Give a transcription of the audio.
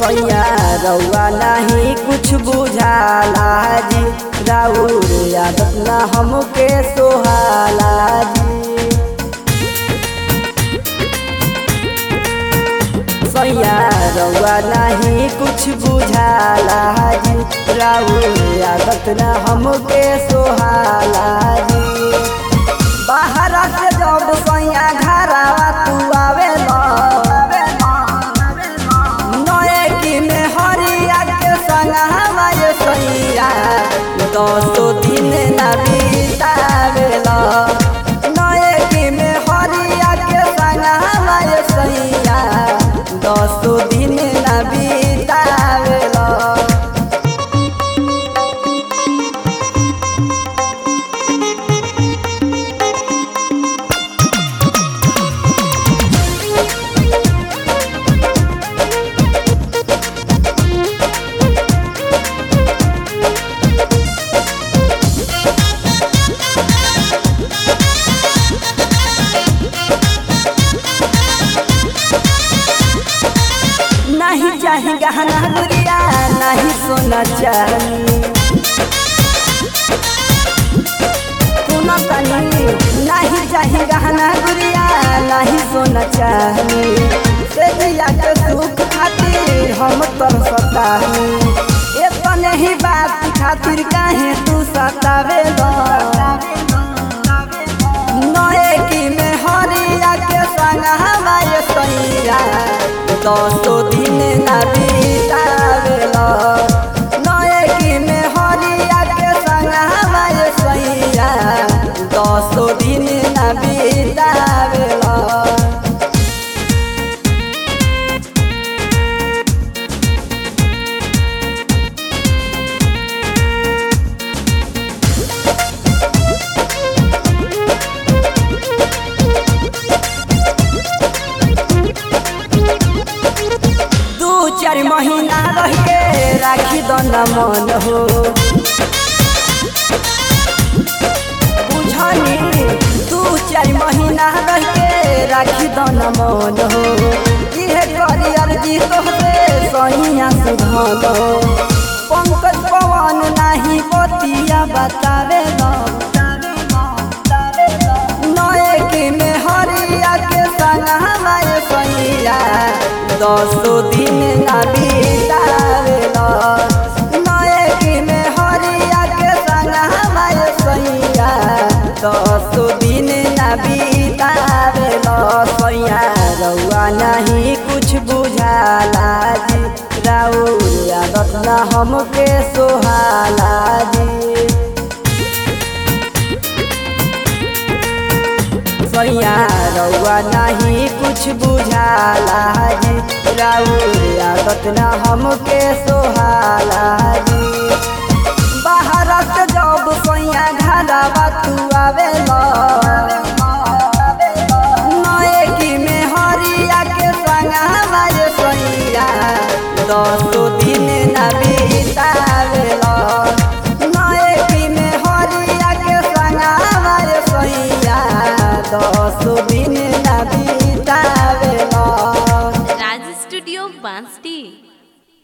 सैया रउआ नहीं कुछ बुझाला जी राउर आदत ना हमके सोहाला जी सैया रउआ नहीं कुछ बुझाला जी राउर आदत ना हमके सोहाला जी बाहर से जब सैया घरावा तू आवे नए की में हरिया के संग हमारे सैया दसो दिन ना बीतावेला नए की में हरिया के संग हमारे सैया दसो दिन ना बीतावेला नहीं चाही गहना गुड़िया नहीं सोना चाही सुनो तनी नहीं चाही गहना गुड़िया नहीं सोना चाही से दिया के सुख खातिर हम तर सताही ये तो नहीं बात खातिर काहे तू सतावे नए की में हरिया के संग हमारे सैया दसो दिन ना बीतावेला नए की में हरिया के संग हमारे सैया दसो दिन ना बीतावेला दू चार महीना रह के राखी दो न मन हो बुझनी दू चार महीना रह के राखी दो न मन हो इहे करी अर्जी तोहरे सहिया सुधन हो पंकज पवन नाही बतिया बतावे नए की में हरिया के संग हमारे सैया दसो दिन ना बीतावेला नए की में हरिया के संग हमारे सैया दसो दिन ना बीतावेला सैया रउआ नहीं कुछ बुझाला जी राउर आदत ना हमके सोहाला जी सैया रउआ नहीं कुछ बुझाला जी राउर आदत ना हमके सोहाला जी बाहर से जब सैया घरवा तू आवेला नए की में हरिया के संग हमारे सैया दसो दिन ना बीतावेला नए की में हरिया के संग हमारे सैया दसो दिन ना बीतावेला राज स्टूडियो बांसटी